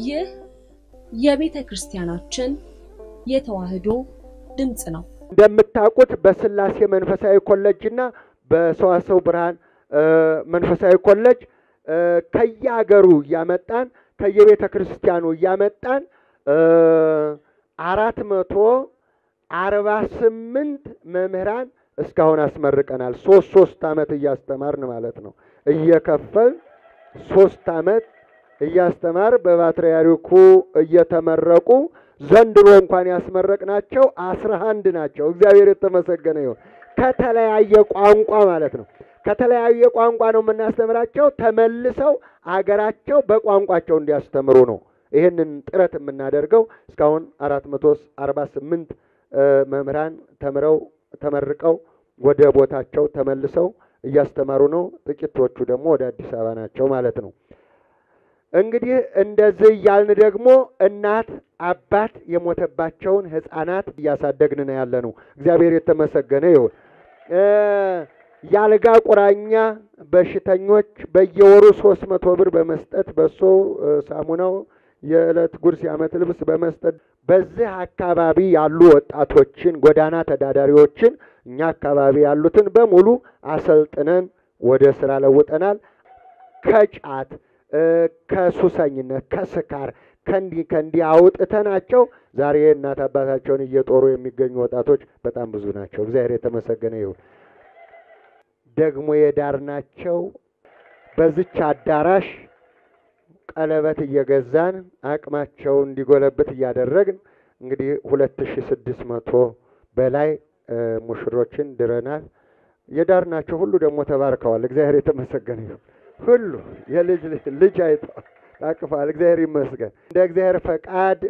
ይህ የቤተ ክርስቲያናችን የተዋሕዶ ድምፅ ነው። እንደምታውቁት በስላሴ መንፈሳዊ ኮሌጅ እና በሰዋሰው ብርሃን መንፈሳዊ ኮሌጅ ከየሀገሩ እያመጣን ከየቤተ ክርስቲያኑ እያመጣን አራት መቶ አርባ ስምንት መምህራን እስካሁን አስመርቀናል። ሶስት ሶስት ዓመት እያስተማርን ማለት ነው። እየከፈል ሶስት ዓመት እያስተማር በፓትርያርኩ እየተመረቁ ዘንድሮ እንኳን ያስመረቅናቸው አስራ አንድ ናቸው። እግዚአብሔር የተመሰገነ ይሁን። ከተለያየ ቋንቋ ማለት ነው። ከተለያየ ቋንቋ ነው የምናስተምራቸው። ተመልሰው አገራቸው በቋንቋቸው እንዲያስተምሩ ነው ይህንን ጥረት የምናደርገው። እስካሁን አራት መቶ አርባ ስምንት መምህራን ተምረው ተመርቀው ወደ ቦታቸው ተመልሰው እያስተማሩ ነው። ጥቂቶቹ ደግሞ ወደ አዲስ አበባ ናቸው ማለት ነው። እንግዲህ እንደዚህ እያልን ደግሞ እናት አባት የሞተባቸውን ሕፃናት እያሳደግን ነው ያለ ነው። እግዚአብሔር የተመሰገነ ይሁን። የአልጋ ቁራኛ በሽተኞች በየወሩ ሶስት መቶ ብር በመስጠት በሶ ሳሙናው የዕለት ጉርስ የዓመት ልብስ በመስጠት በዚህ አካባቢ ያሉ ወጣቶችን ጎዳና ተዳዳሪዎችን እኛ አካባቢ ያሉትን በሙሉ አሰልጥነን ወደ ስራ ለውጠናል። ከጫት ከሱሰኝነት፣ ከስካር ከእንዲህ ከእንዲህ አውጥተናቸው ዛሬ እናት አባታቸውን እየጦሩ የሚገኙ ወጣቶች በጣም ብዙ ናቸው። እግዚአብሔር የተመሰገነ ይሁን። ደግሞ የዳርናቸው በዚች አዳራሽ ቀለበት እየገዛን አቅማቸው እንዲጎለብት እያደረግን እንግዲህ ሁለት ሺ ስድስት መቶ በላይ ሙሽሮችን ድረናል። የዳርናቸው ሁሉ ደግሞ ተባርከዋል። እግዚአብሔር የተመሰገነ ይሁን። ሁሉ የልጅ ልጅ አይተዋል፣ ታቅፈዋል። እግዚአብሔር ይመስገን። እንደ እግዚአብሔር ፈቃድ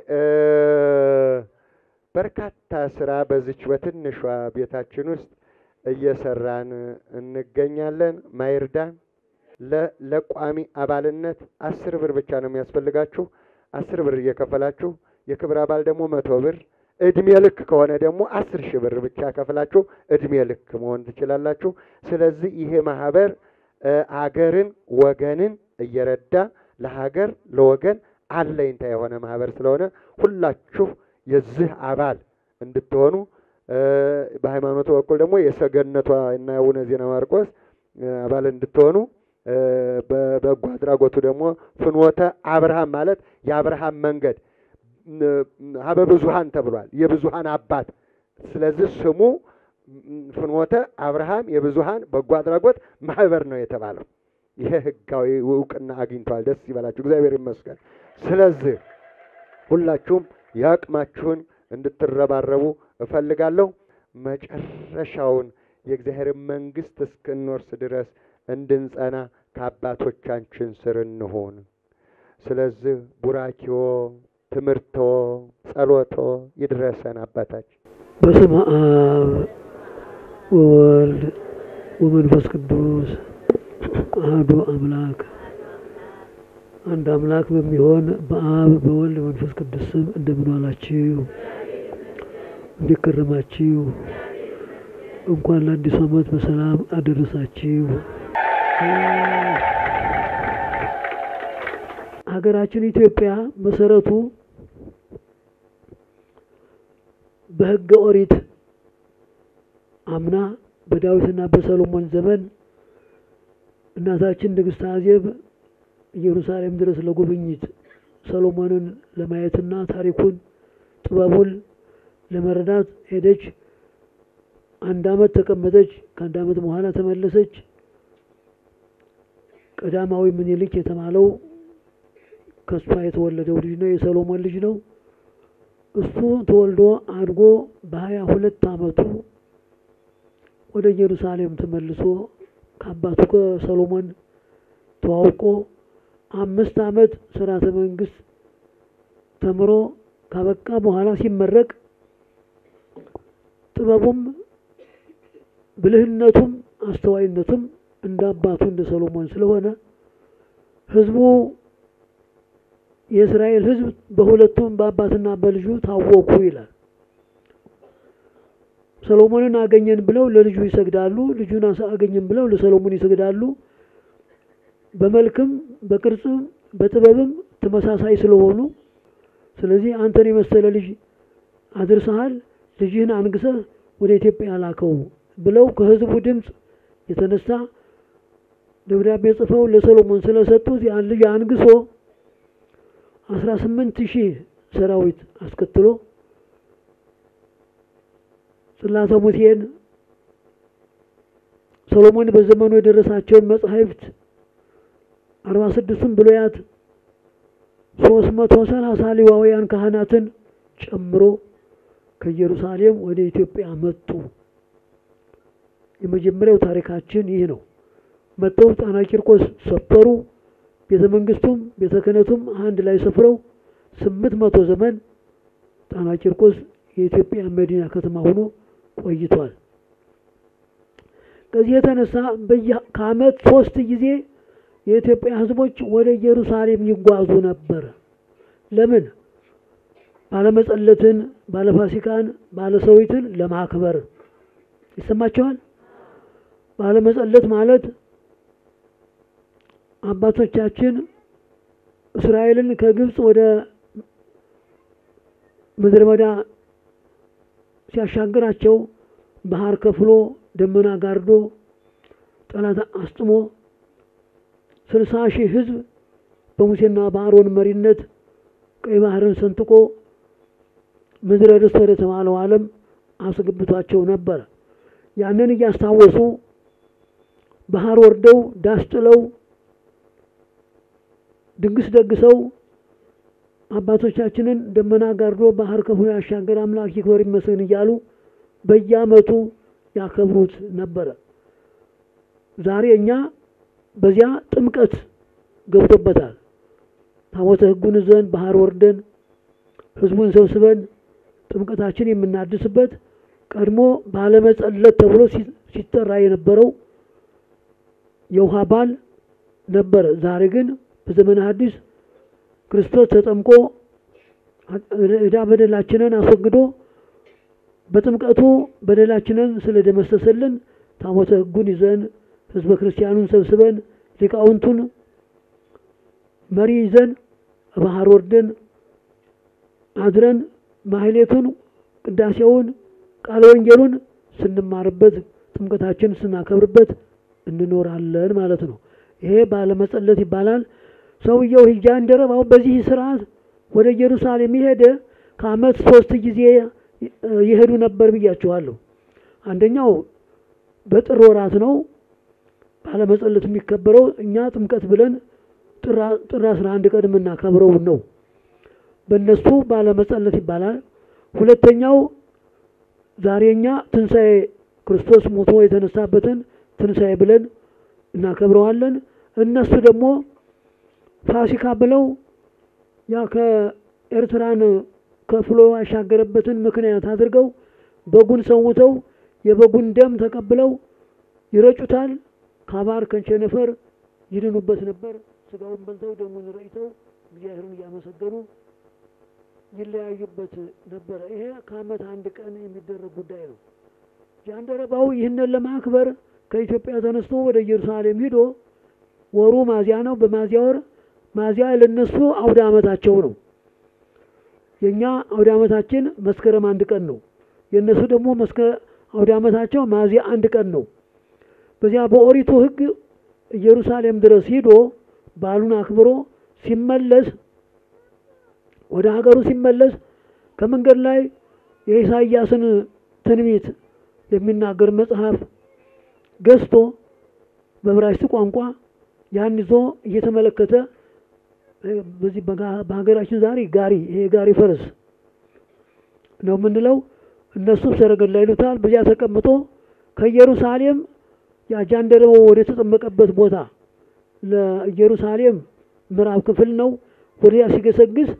በርካታ ስራ በዚች በትንሿ ቤታችን ውስጥ እየሰራን እንገኛለን። ማይርዳን ለቋሚ አባልነት አስር ብር ብቻ ነው የሚያስፈልጋችሁ። አስር ብር እየከፈላችሁ የክብር አባል ደግሞ መቶ ብር እድሜ ልክ ከሆነ ደግሞ አስር ሺህ ብር ብቻ ከፍላችሁ እድሜ ልክ መሆን ትችላላችሁ። ስለዚህ ይሄ ማህበር አገርን ወገንን እየረዳ ለሀገር ለወገን አለኝታ የሆነ ማህበር ስለሆነ ሁላችሁ የዚህ አባል እንድትሆኑ በሃይማኖቱ በኩል ደግሞ የሰገነቷ እና የአቡነ ዜና ማርቆስ አባል እንድትሆኑ በበጎ አድራጎቱ ደግሞ ፍኖተ አብርሃም ማለት የአብርሃም መንገድ ሀበ ብዙሃን ተብሏል። የብዙሃን አባት። ስለዚህ ስሙ ፍኖተ አብርሃም የብዙሃን በጎ አድራጎት ማህበር ነው የተባለው። ይሄ ህጋዊ እውቅና አግኝተዋል። ደስ ይበላችሁ፣ እግዚአብሔር ይመስገን። ስለዚህ ሁላችሁም የአቅማችሁን እንድትረባረቡ እፈልጋለሁ። መጨረሻውን የእግዚአብሔር መንግስት እስክንወርስ ድረስ እንድንጸና ከአባቶቻችን ስር እንሆን። ስለዚህ ቡራኪዎ፣ ትምህርቶ፣ ጸሎቶ ይድረሰን። አባታችን በስመ አብ ወወልድ ወመንፈስ ቅዱስ አሐዱ አምላክ አንድ አምላክ በሚሆን በአብ በወልድ መንፈስ ቅዱስ ስም እንደምን ዋላችሁ? እንዴት ከረማችሁ? እንኳን ለአዲሱ ዓመት በሰላም አደረሳችሁ። ሀገራችን ኢትዮጵያ መሰረቱ በሕገ ኦሪት አምና በዳዊትና በሰሎሞን ዘመን እናታችን ንግሥት አዜብ ኢየሩሳሌም ድረስ ለጉብኝት ሰሎሞንን ለማየትና ታሪኩን ጥበቡን ለመረዳት ሄደች። አንድ ዓመት ተቀመጠች። ከአንድ ዓመት በኋላ ተመለሰች። ቀዳማዊ ምኒልክ የተባለው ከእሷ የተወለደው ልጅ ነው፣ የሰሎሞን ልጅ ነው። እሱ ተወልዶ አድጎ በሀያ ሁለት ዓመቱ ወደ ኢየሩሳሌም ተመልሶ ከአባቱ ከሰሎሞን ተዋውቆ አምስት ዓመት ስርዓተ መንግስት ተምሮ ካበቃ በኋላ ሲመረቅ ጥበቡም ብልህነቱም አስተዋይነቱም እንደ አባቱ እንደ ሰሎሞን ስለሆነ ሕዝቡ የእስራኤል ሕዝብ በሁለቱም በአባትና በልጁ ታወኩ ይላል። ሰሎሞንን አገኘን ብለው ለልጁ ይሰግዳሉ። ልጁን አገኘን ብለው ለሰሎሞን ይሰግዳሉ። በመልክም በቅርጽም በጥበብም ተመሳሳይ ስለሆኑ ስለዚህ አንተን የመሰለ ልጅ አድርሰሃል፣ ልጅህን አንግሰህ ወደ ኢትዮጵያ ላከው ብለው ከህዝቡ ድምፅ የተነሳ ደብዳቤ ጽፈው ለሰሎሞን ስለሰጡት ያን ልጅ አንግሶ አስራ ስምንት ሺህ ሰራዊት አስከትሎ ጽላተ ሙሴን ሰሎሞን በዘመኑ የደረሳቸውን መጻሕፍት አርባ ስድስቱን ብሉያት ሶስት መቶ ሰላሳ ሌዋውያን ካህናትን ጨምሮ ከኢየሩሳሌም ወደ ኢትዮጵያ መጡ። የመጀመሪያው ታሪካችን ይህ ነው። መጥተው ጣና ቂርቆስ ሰፈሩ። ቤተ መንግስቱም ቤተ ክህነቱም አንድ ላይ ሰፍረው ስምንት መቶ ዘመን ጣና ቂርቆስ የኢትዮጵያ መዲና ከተማ ሆኖ ቆይቷል። ከዚህ የተነሳ ከዓመት ሶስት ጊዜ የኢትዮጵያ ሕዝቦች ወደ ኢየሩሳሌም ይጓዙ ነበር። ለምን? ባለመጸለትን፣ ባለፋሲካን፣ ባለሰዊትን ለማክበር ይሰማቸዋል። ባለመጸለት ማለት አባቶቻችን እስራኤልን ከግብፅ ወደ ምድረ በዳ ሲያሻግራቸው ባህር ከፍሎ ደመና ጋርዶ ጠላት አስጥሞ ስልሳ ሺህ ህዝብ በሙሴና በአሮን መሪነት ቀይ ባህርን ሰንጥቆ ምድረ ርስት ወደ ተባለው ዓለም አስገብቷቸው ነበር። ያንን እያስታወሱ ባህር ወርደው ዳስ ጥለው ድግስ ደግሰው አባቶቻችንን ደመና ጋርዶ ባህር ከፍሎ ያሻገር አምላክ ይክበር ይመስገን እያሉ በየዓመቱ ያከብሩት ነበረ። ዛሬ እኛ በዚያ ጥምቀት ገብቶበታል። ታቦተ ሕጉን ይዘን ባህር ወርደን ህዝቡን ሰብስበን ጥምቀታችን የምናድስበት ቀድሞ ባለመጸለት ተብሎ ሲጠራ የነበረው የውሃ ባል ነበረ። ዛሬ ግን በዘመነ ሐዲስ ክርስቶስ ተጠምቆ ዕዳ በደላችንን አስወግዶ በጥምቀቱ በደላችንን ስለደመሰሰልን ታቦተ ሕጉን ይዘን ህዝበ ክርስቲያኑን ሰብስበን ሊቃውንቱን መሪ ይዘን ባህር ወርደን አድረን ማህሌቱን፣ ቅዳሴውን፣ ቃለ ወንጌሉን ስንማርበት ጥምቀታችን ስናከብርበት እንኖራለን ማለት ነው። ይሄ ባለመጸለት ይባላል። ሰውየው ጃንደረባው በዚህ ስርዓት ወደ ኢየሩሳሌም የሄደ ከዓመት ሶስት ጊዜ ይሄዱ ነበር ብያችኋለሁ። አንደኛው በጥር ወራት ነው ባለመጸለት የሚከበረው። እኛ ጥምቀት ብለን ጥር አስራ አንድ ቀን የምናከብረው ነው። በእነሱ ባለመጸለት ይባላል። ሁለተኛው ዛሬ እኛ ትንሣኤ ክርስቶስ ሞቶ የተነሳበትን ትንሣኤ ብለን እናከብረዋለን። እነሱ ደግሞ ፋሲካ ብለው ያ ከኤርትራን ከፍሎ ያሻገረበትን ምክንያት አድርገው በጉን ሰውተው የበጉን ደም ተቀብለው ይረጩታል። ካባር ከቸነፈር ይድኑበት ነበር። ስጋውን በልተው ደሙን ረጭተው እግዚአብሔርን እያመሰገኑ ይለያዩበት ነበረ። ይሄ ከዓመት አንድ ቀን የሚደረግ ጉዳይ ነው። ጃንደረባው ይህንን ለማክበር ከኢትዮጵያ ተነስቶ ወደ ኢየሩሳሌም ሂዶ ወሩ ማዚያ ነው። በማዚያ ወር ማዚያ ለነሱ አውደ ዓመታቸው ነው። የእኛ አውደ ዓመታችን መስከረም አንድ ቀን ነው። የእነሱ ደግሞ አውደ ዓመታቸው ማዚያ አንድ ቀን ነው። በዚያ በኦሪቱ ሕግ ኢየሩሳሌም ድረስ ሂዶ በዓሉን አክብሮ ሲመለስ ወደ ሀገሩ ሲመለስ ከመንገድ ላይ የኢሳይያስን ትንቢት የሚናገር መጽሐፍ ገዝቶ በዕብራይስጥ ቋንቋ ያን ይዞ እየተመለከተ በዚህ በሀገራችን ዛሬ ጋሪ ይሄ ጋሪ ፈረስ ነው የምንለው፣ እነሱ ሰረገላ ይሉታል። በዚያ ተቀምጦ ከኢየሩሳሌም ያጃንደረባው ወደ ተጠመቀበት ቦታ ለኢየሩሳሌም ምዕራብ ክፍል ነው። ወዲያ ሲገሰግስ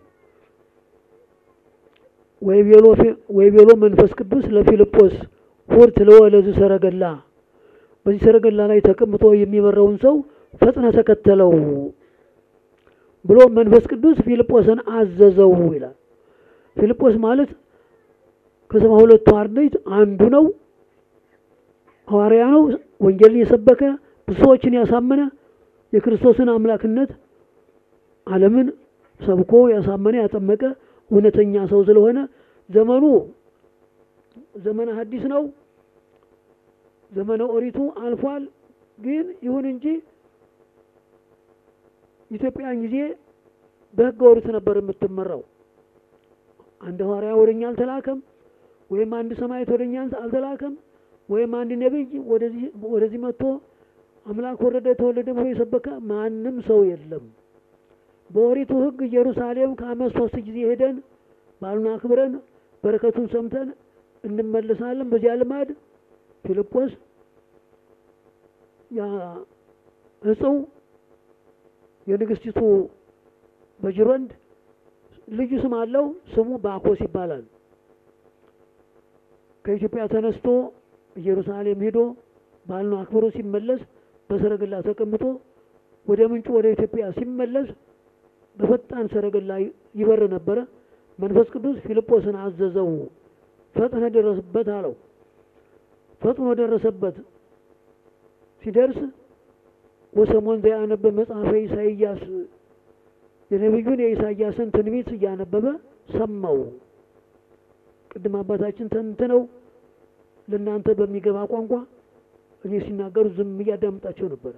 ወይቤሎ መንፈስ ቅዱስ ለፊልጶስ ሁር ትለወለዝ ሰረገላ፣ በዚህ ሰረገላ ላይ ተቀምጦ የሚመራውን ሰው ፈጥነ ተከተለው ብሎ መንፈስ ቅዱስ ፊልጶስን አዘዘው ይላል። ፊልጶስ ማለት ከሰባ ሁለቱ አርድእት አንዱ ነው። ሐዋርያ ነው። ወንጌልን የሰበከ ብዙ ሰዎችን ያሳመነ የክርስቶስን አምላክነት ዓለምን ሰብኮ ያሳመነ ያጠመቀ እውነተኛ ሰው ስለሆነ ዘመኑ ዘመነ ሐዲስ ነው። ዘመነ ኦሪቱ አልፏል። ግን ይሁን እንጂ ኢትዮጵያን ጊዜ በሕገ ኦሪት ነበር የምትመራው። አንድ ሐዋርያ ወደኛ አልተላከም፣ ወይም አንድ ሰማዕት ወደኛ አልተላከም፣ ወይም አንድ ነቢይ ወደዚህ ወደዚህ መጥቶ አምላክ ወረደ ተወለደ ብሎ የሰበከ ማንም ሰው የለም። በኦሪቱ ሕግ ኢየሩሳሌም ከዓመት ሶስት ጊዜ ሄደን ባሉን አክብረን በረከቱን ሰምተን እንመለሳለን። በዚያ ልማድ ፊልጶስ ያ እጽው የንግስቲቱ በጅሮንድ ልዩ ስም አለው። ስሙ ባኮስ ይባላል። ከኢትዮጵያ ተነስቶ ኢየሩሳሌም ሄዶ ባሉን አክብሮ ሲመለስ በሰረገላ ተቀምጦ ወደ ምንጩ ወደ ኢትዮጵያ ሲመለስ በፈጣን ሰረገላ ይበር ነበረ። መንፈስ ቅዱስ ፊልጶስን አዘዘው፣ ፈጥነ ደረስበት አለው። ፈጥኖ ደረሰበት። ሲደርስ ወሰሞን ዘያነበ መጽሐፈ ኢሳይያስ የነቢዩን የኢሳይያስን ትንቢት እያነበበ ሰማው። ቅድም አባታችን ተንትነው ለእናንተ በሚገባ ቋንቋ እኔ ሲናገሩ ዝም እያዳምጣቸው ነበረ።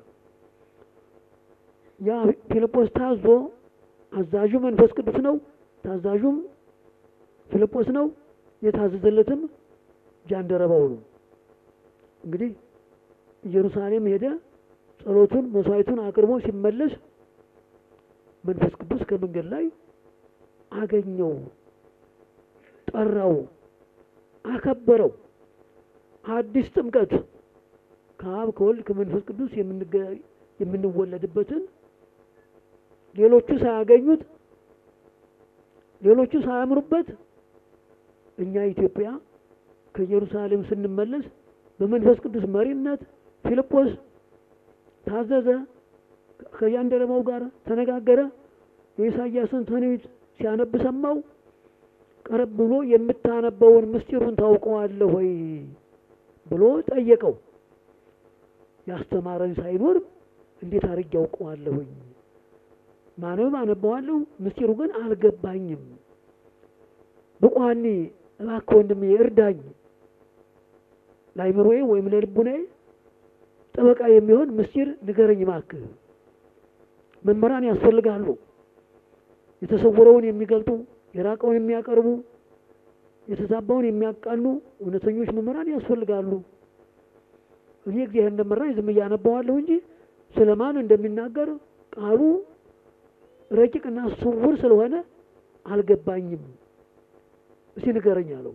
ያ ፊልጶስ ታዞ አዛዡ መንፈስ ቅዱስ ነው፣ ታዛዡም ፊልጶስ ነው። የታዘዘለትም ጃንደረባው ነው። እንግዲህ ኢየሩሳሌም ሄደ። ጸሎቱን መስዋዕቱን አቅርቦ ሲመለስ መንፈስ ቅዱስ ከመንገድ ላይ አገኘው፣ ጠራው፣ አከበረው። አዲስ ጥምቀት ከአብ ከወልድ ከመንፈስ ቅዱስ የምንወለድበትን ሌሎቹ ሳያገኙት ሌሎቹ ሳያምሩበት እኛ ኢትዮጵያ ከኢየሩሳሌም ስንመለስ በመንፈስ ቅዱስ መሪነት ፊልጶስ ታዘዘ። ከጃንደረባው ጋር ተነጋገረ። የኢሳይያስን ትንቢት ሲያነብ ሰማው። ቀረብ ብሎ የምታነበውን ምስጢሩን ታውቀዋለህ ወይ ብሎ ጠየቀው። ያስተማረኝ ሳይኖር እንዴት አድርጌ ያውቀዋለሁኝ? ማንበብ አነበዋለሁ፣ ምስጢሩ ግን አልገባኝም። ብቋኒ እባክህ ወንድሜ እርዳኝ፣ ለአይምሮዬ ወይም ለልቡናዬ ጠበቃ የሚሆን ምስጢር ንገረኝ እባክህ። መምህራን ያስፈልጋሉ፣ የተሰወረውን የሚገልጡ የራቀውን የሚያቀርቡ የተዛባውን የሚያቃኑ እውነተኞች መምህራን ያስፈልጋሉ። እኔ እግዚአብሔር እንደመራኝ ዝም እያነባዋለሁ እንጂ ስለማን እንደሚናገር ቃሉ ረቂቅና ስውር ስለሆነ አልገባኝም። እስቲ ንገረኝ አለው።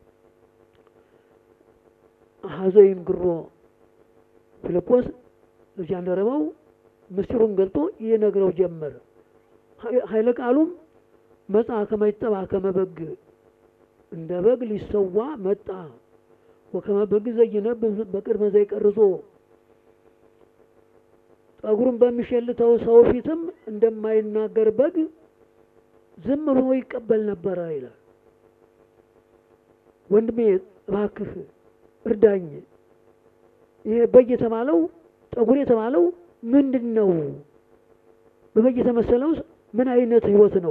ሀዘይን ግሮ ፊልጶስ ለጃንደረባው ምስጢሩን ገልጦ ይነግረው ጀመረ። ኃይለ ቃሉም መጽአ ከመ ይጠብአ ከመ በግ እንደ በግ ሊሰዋ መጣ ወከመ በግ ዘይነብብ በቅድመ ዘይቀርጾ ጠጉሩን በሚሸልተው ሰው ፊትም እንደማይናገር በግ ዝም ብሎ ይቀበል ነበረ ይላል። ወንድሜ እባክህ እርዳኝ። ይሄ በግ የተባለው ጠጉር የተባለው ምንድን ነው? በበግ የተመሰለው ምን አይነት ሕይወት ነው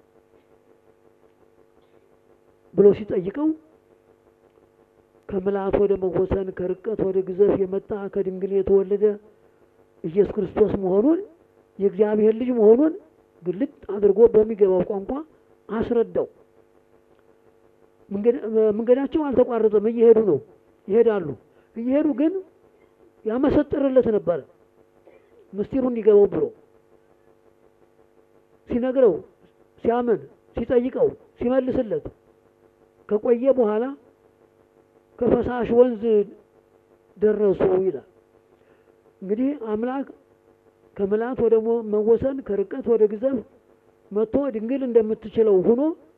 ብሎ ሲጠይቀው ከምልአት ወደ መወሰን ከርቀት ወደ ግዘፍ የመጣ ከድንግል የተወለደ ኢየሱስ ክርስቶስ መሆኑን የእግዚአብሔር ልጅ መሆኑን ግልጥ አድርጎ በሚገባው ቋንቋ አስረዳው። መንገዳቸው አልተቋረጠም፣ እየሄዱ ነው፣ ይሄዳሉ። እየሄዱ ግን ያመሰጥርለት ነበረ ምስጢሩ እንዲገባው ብሎ ሲነግረው፣ ሲያምን፣ ሲጠይቀው፣ ሲመልስለት ከቆየ በኋላ ከፈሳሽ ወንዝ ደረሱ ይላል። እንግዲህ አምላክ ከምልአት ወደ መወሰን ከርቀት ወደ ግዘፍ መጥቶ ድንግል እንደምትችለው ሆኖ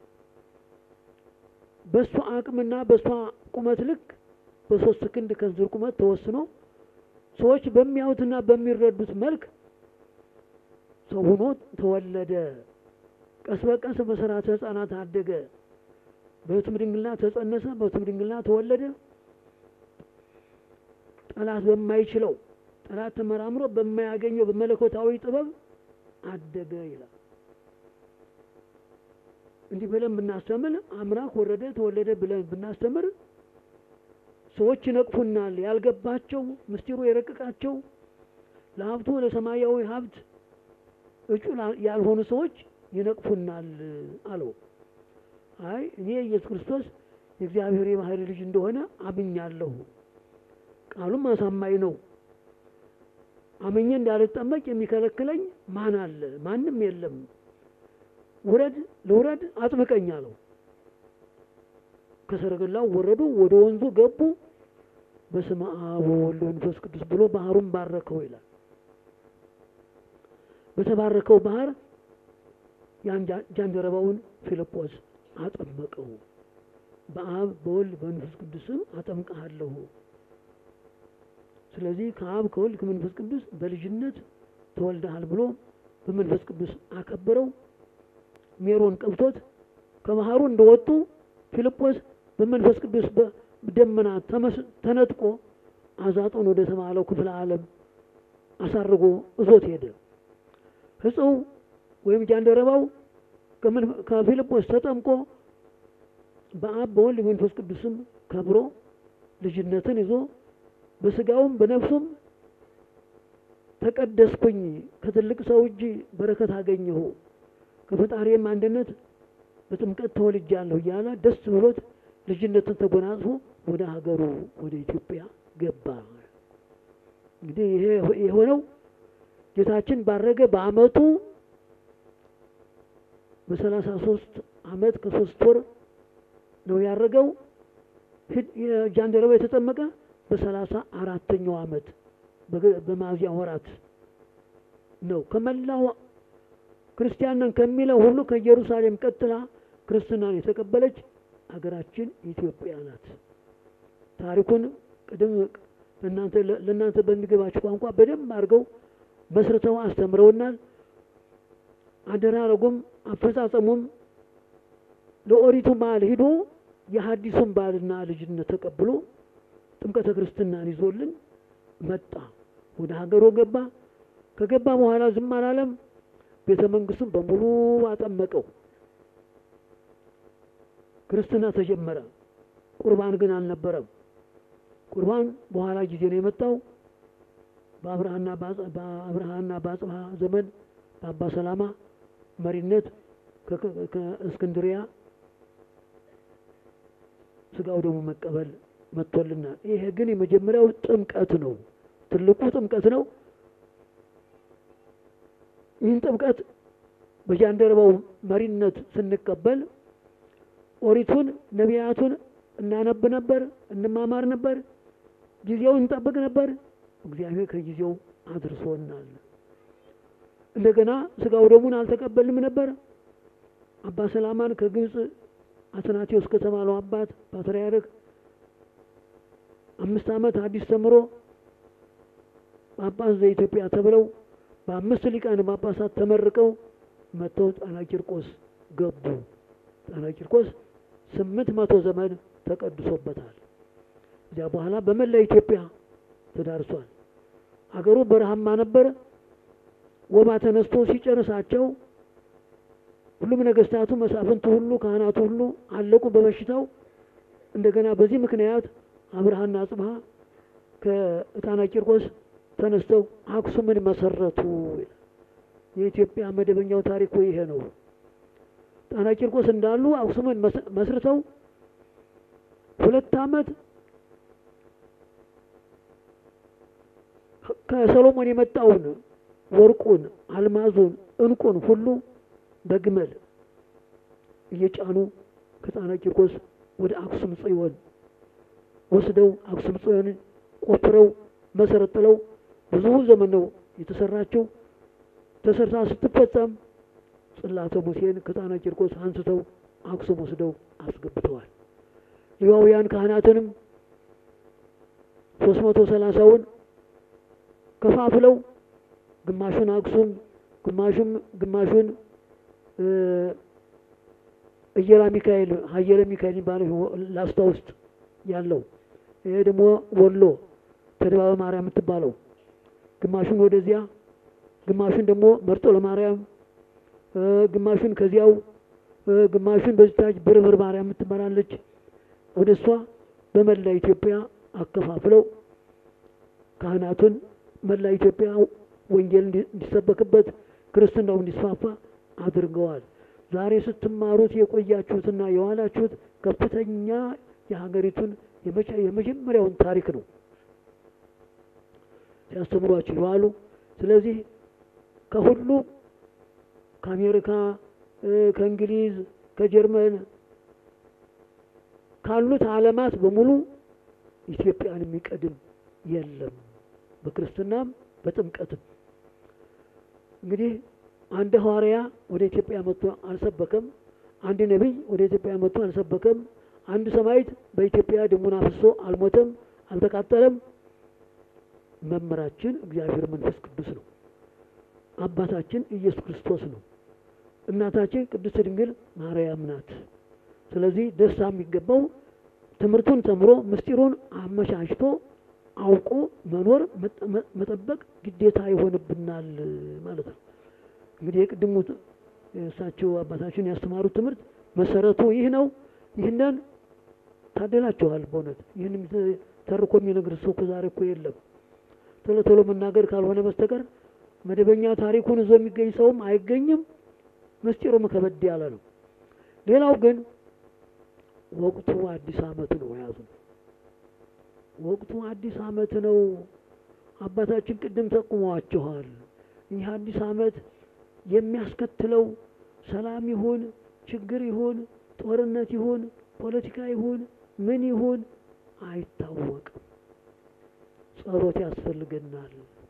በእሷ አቅምና በእሷ ቁመት ልክ በሶስት ክንድ ከንዝር ቁመት ተወስኖ ሰዎች በሚያዩትና በሚረዱት መልክ ሰው ሆኖ ተወለደ። ቀስ በቀስ በስርዓተ ሕፃናት አደገ። በሕቱም ድንግልና ተጸነሰ። በሕቱም ድንግልና ተወለደ። ጠላት በማይችለው ጠላት ተመራምሮ በማያገኘው በመለኮታዊ ጥበብ አደገ ይላል። እንዲህ ብለን ብናስተምር አምላክ ወረደ ተወለደ ብለን ብናስተምር ሰዎች ይነቅፉናል። ያልገባቸው ምስጢሩ የረቀቃቸው ለሀብቱ ለሰማያዊ ሀብት እጩ ያልሆኑ ሰዎች ይነቅፉናል አለው። አይ እኔ ኢየሱስ ክርስቶስ የእግዚአብሔር የባህሪ ልጅ እንደሆነ አምኛለሁ። ቃሉም አሳማኝ ነው። አምኜ እንዳልጠመቅ የሚከለክለኝ ማን አለ? ማንም የለም። ውረድ ልውረድ አጥምቀኝ አለው። ከሰረገላው ወረዱ፣ ወደ ወንዙ ገቡ። በስመ አብ ወወልድ ወመንፈስ ቅዱስ ብሎ ባህሩን ባረከው ይላል። በተባረከው ባህር ያን ጃንደረባውን ፊልጶስ አጠመቀው። በአብ በወልድ በመንፈስ ቅዱስም አጠምቀሃለሁ። ስለዚህ ከአብ ከወልድ ከመንፈስ ቅዱስ በልጅነት ተወልደሃል ብሎ በመንፈስ ቅዱስ አከበረው። ሜሮን ቀብቶት ከባህሩ እንደወጡ ፊልጶስ በመንፈስ ቅዱስ በደመና ተነጥቆ አዛጦን ወደ ተባለው ክፍለ ዓለም አሳርጎ እዞት ሄደ። ሕጽው ወይም ጃንደረባው ከፊልጶስ ተጠምቆ በአብ በወልድ በመንፈስ ቅዱስም ከብሮ ልጅነትን ይዞ በስጋውም በነፍሱም ተቀደስኩኝ፣ ከትልቅ ሰው እጅ በረከት አገኘሁ፣ ከፈጣሪም አንድነት በጥምቀት ተወልጃለሁ እያለ ደስ ብሎት ልጅነትን ተጎናጽፎ ወደ ሀገሩ ወደ ኢትዮጵያ ገባ። እንግዲህ ይሄ የሆነው ጌታችን ባረገ በዓመቱ በሰላሳ ሶስት ዓመት ከሶስት ወር ነው ያረገው። ጃንደረባ የተጠመቀ በሰላሳ አራተኛው ዓመት በሚያዝያ ወራት ነው። ከመላው ክርስቲያን ነን ከሚለው ሁሉ ከኢየሩሳሌም ቀጥላ ክርስትናን የተቀበለች ሀገራችን ኢትዮጵያ ናት። ታሪኩን ቅድም ለእናንተ በሚገባችሁ ቋንቋ በደንብ አድርገው መስርተው አስተምረውናል። አደራረጉም አፈጻጸሙም ለኦሪቱ በዓል ሂዶ የሐዲሱን ባልና ልጅነት ተቀብሎ ጥምቀተ ክርስትናን ይዞልን መጣ። ወደ ሀገሩ ገባ። ከገባ በኋላ ዝም አላለም። ቤተ መንግስቱን በሙሉ አጠመቀው። ክርስትና ተጀመረ። ቁርባን ግን አልነበረም። ቁርባን በኋላ ጊዜ ነው የመጣው። በአብርሃና በአብርሃና በአጽብሃ ዘመን በአባ ሰላማ መሪነት ከእስክንድሪያ ስጋው ደግሞ መቀበል መጥቶልናል። ይሄ ግን የመጀመሪያው ጥምቀት ነው፣ ትልቁ ጥምቀት ነው። ይህን ጥምቀት በጃንደረባው መሪነት ስንቀበል ኦሪቱን ነቢያቱን እናነብ ነበር፣ እንማማር ነበር፣ ጊዜውን እንጠብቅ ነበር። እግዚአብሔር ከጊዜው አድርሶናል። እንደገና ስጋው ደሙን አልተቀበልንም ነበር። አባ ሰላማን ከግብፅ አትናቴዎስ ከተባለው አባት ፓትርያርክ አምስት ዓመት አዲስ ተምሮ ጳጳስ ዘኢትዮጵያ ተብለው በአምስት ሊቃነ ጳጳሳት ተመርቀው መጥተው ጣና ቂርቆስ ገቡ። ጣና ቂርቆስ ስምንት መቶ ዘመን ተቀድሶበታል። እዚያ በኋላ በመላ ኢትዮጵያ ተዳርሷል። አገሩ በረሃማ ነበር። ወባ ተነስቶ ሲጨርሳቸው ሁሉም ነገስታቱ፣ መሳፍንቱ ሁሉ፣ ካህናቱ ሁሉ አለቁ በበሽታው። እንደገና በዚህ ምክንያት አብርሃና አጽብሃ ከጣና ቂርቆስ ተነስተው አክሱምን መሰረቱ። የኢትዮጵያ መደበኛው ታሪክ ይሄ ነው። ጣና ቂርቆስ እንዳሉ አክሱምን መስርተው ሁለት ዓመት ከሰሎሞን የመጣውን ወርቁን፣ አልማዙን፣ እንቁን ሁሉ በግመል እየጫኑ ከጣና ቂርቆስ ወደ አክሱም ጽዮን ወስደው አክሱም ጽዮንን ቆፍረው መሰረት ጥለው ብዙ ዘመን ነው የተሰራችው። ተሰርታ ስትፈጸም ጽላተ ሙሴን ከጣና ቂርቆስ አንስተው አክሱም ወስደው አስገብተዋል። ሌዋውያን ካህናትንም ሶስት መቶ ሰላሳውን ከፋፍለው ግማሹን አክሱም ግማሹም ግማሹን እየራ ሚካኤል ሀየረ ሚካኤል የሚባለው ላስታ ውስጥ ያለው ይሄ ደግሞ ወሎ ተድባበ ማርያም የምትባለው ግማሹን ወደዚያ ግማሹን ደግሞ መርጦ ለማርያም ግማሹን ከዚያው ግማሹን በዚታች ብርብር ማርያም የምትመራለች ወደ እሷ በመላ ኢትዮጵያ አከፋፍለው ካህናቱን መላ ኢትዮጵያ ወንጌል እንዲሰበክበት ክርስትናው እንዲስፋፋ አድርገዋል። ዛሬ ስትማሩት የቆያችሁትና የዋላችሁት ከፍተኛ የሀገሪቱን የመጀመሪያውን ታሪክ ነው ሲያስተምሯችሁ የዋሉ። ስለዚህ ከሁሉ ከአሜሪካ፣ ከእንግሊዝ፣ ከጀርመን ካሉት ዓለማት በሙሉ ኢትዮጵያን የሚቀድም የለም። በክርስትናም በጥምቀትም እንግዲህ አንድ ሐዋርያ ወደ ኢትዮጵያ መጥቶ አልሰበከም። አንድ ነቢይ ወደ ኢትዮጵያ መጥቶ አልሰበከም። አንድ ሰማዕት በኢትዮጵያ ደሙን አፍሶ አልሞተም፣ አልተቃጠለም። መምህራችን እግዚአብሔር መንፈስ ቅዱስ ነው። አባታችን ኢየሱስ ክርስቶስ ነው። እናታችን ቅድስት ድንግል ማርያም ናት። ስለዚህ ደስታ የሚገባው ትምህርቱን ተምሮ ምስጢሩን አመቻችቶ አውቆ መኖር መጠበቅ ግዴታ ይሆንብናል ማለት ነው። እንግዲህ የቅድሙ እሳቸው አባታችን ያስተማሩት ትምህርት መሰረቱ ይህ ነው። ይህንን ታደላችኋል። በእውነት ይህን ተርኮ የሚነግር ሰው ከዛሬ እኮ የለም። ቶሎ ቶሎ መናገር ካልሆነ በስተቀር መደበኛ ታሪኩን ይዞ የሚገኝ ሰውም አይገኝም። ምስጢሩም ከበድ ያለ ነው። ሌላው ግን ወቅቱ አዲስ ዓመት ነው ያዙ። ወቅቱ አዲስ ዓመት ነው። አባታችን ቅድም ጠቁመዋችኋል። ይህ አዲስ ዓመት የሚያስከትለው ሰላም ይሁን ችግር ይሁን ጦርነት ይሁን ፖለቲካ ይሁን ምን ይሁን አይታወቅም። ጸሎት ያስፈልገናል።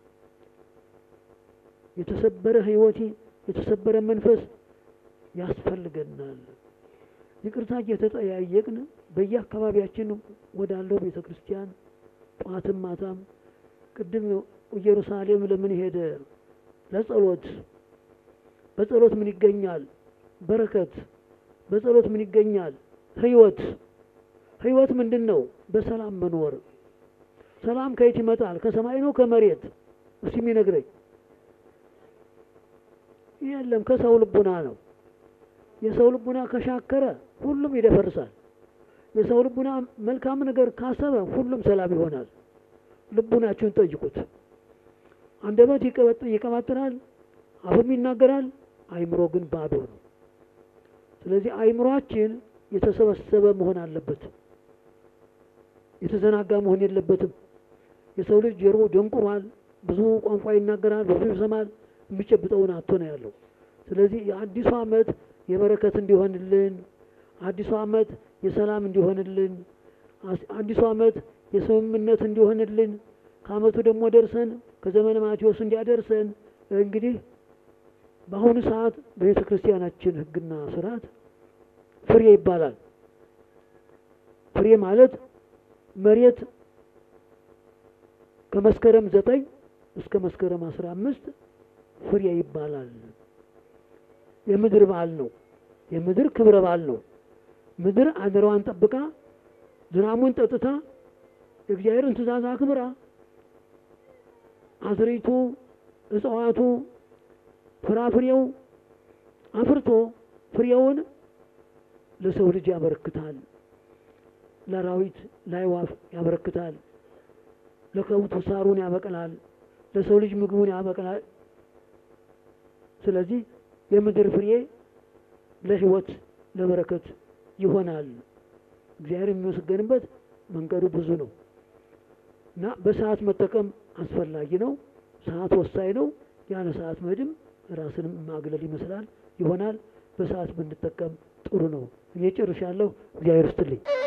የተሰበረ ሕይወት የተሰበረ መንፈስ ያስፈልገናል። ይቅርታ እየተጠያየቅን በየአካባቢያችን ወዳለው ቤተ ክርስቲያን ጠዋትም ማታም ቅድም ኢየሩሳሌም ለምን ሄደ? ለጸሎት። በጸሎት ምን ይገኛል? በረከት። በጸሎት ምን ይገኛል? ህይወት። ህይወት ምንድን ነው? በሰላም መኖር። ሰላም ከየት ይመጣል? ከሰማይ ነው ከመሬት? እስቲ የሚነግረኝ የለም። ከሰው ልቡና ነው። የሰው ልቡና ከሻከረ ሁሉም ይደፈርሳል። የሰው ልቡና መልካም ነገር ካሰበ ሁሉም ሰላም ይሆናል። ልቡናችሁን ጠይቁት። አንደበት ይቀባጥራል፣ አፍም ይናገራል፣ አይምሮ ግን ባዶ ነው። ስለዚህ አይምሯችን የተሰበሰበ መሆን አለበት። የተዘናጋ መሆን የለበትም። የሰው ልጅ ጆሮ ደንቁሯል፣ ብዙ ቋንቋ ይናገራል፣ ብዙ ይሰማል፣ የሚጨብጠውን አቶ ነው ያለው። ስለዚህ የአዲሱ ዓመት የበረከት እንዲሆንልን፣ አዲሱ ዓመት የሰላም እንዲሆንልን፣ አዲሱ ዓመት የስምምነት እንዲሆንልን፣ ከዓመቱ ደግሞ ደርሰን ከዘመነ ማቴዎስ እንዲያደርሰን እንግዲህ በአሁኑ ሰዓት በቤተ ክርስቲያናችን ሕግና ስርዓት ፍሬ ይባላል። ፍሬ ማለት መሬት ከመስከረም ዘጠኝ እስከ መስከረም አስራ አምስት ፍሬ ይባላል። የምድር በዓል ነው። የምድር ክብረ በዓል ነው። ምድር አደራዋን ጠብቃ ዝናሙን ጠጥታ የእግዚአብሔርን ትእዛዝ አክብራ አዝሪቱ፣ እጽዋቱ፣ ፍራፍሬው አፍርቶ ፍሬውን ለሰው ልጅ ያበረክታል። ለአራዊት ለአዕዋፍ ያበረክታል። ለከብቱ ሳሩን ያበቅላል። ለሰው ልጅ ምግቡን ያበቅላል። ስለዚህ የምድር ፍሬ ለሕይወት ለበረከት ይሆናል። እግዚአብሔር የሚመሰገንበት መንገዱ ብዙ ነው እና በሰዓት መጠቀም አስፈላጊ ነው። ሰዓት ወሳኝ ነው። ያለ ሰዓት መድም ራስንም ማግለል ይመስላል ይሆናል። በሰዓት ብንጠቀም ጥሩ ነው። እኔ ጨርሻለሁ። እግዚአብሔር ይስጥልኝ።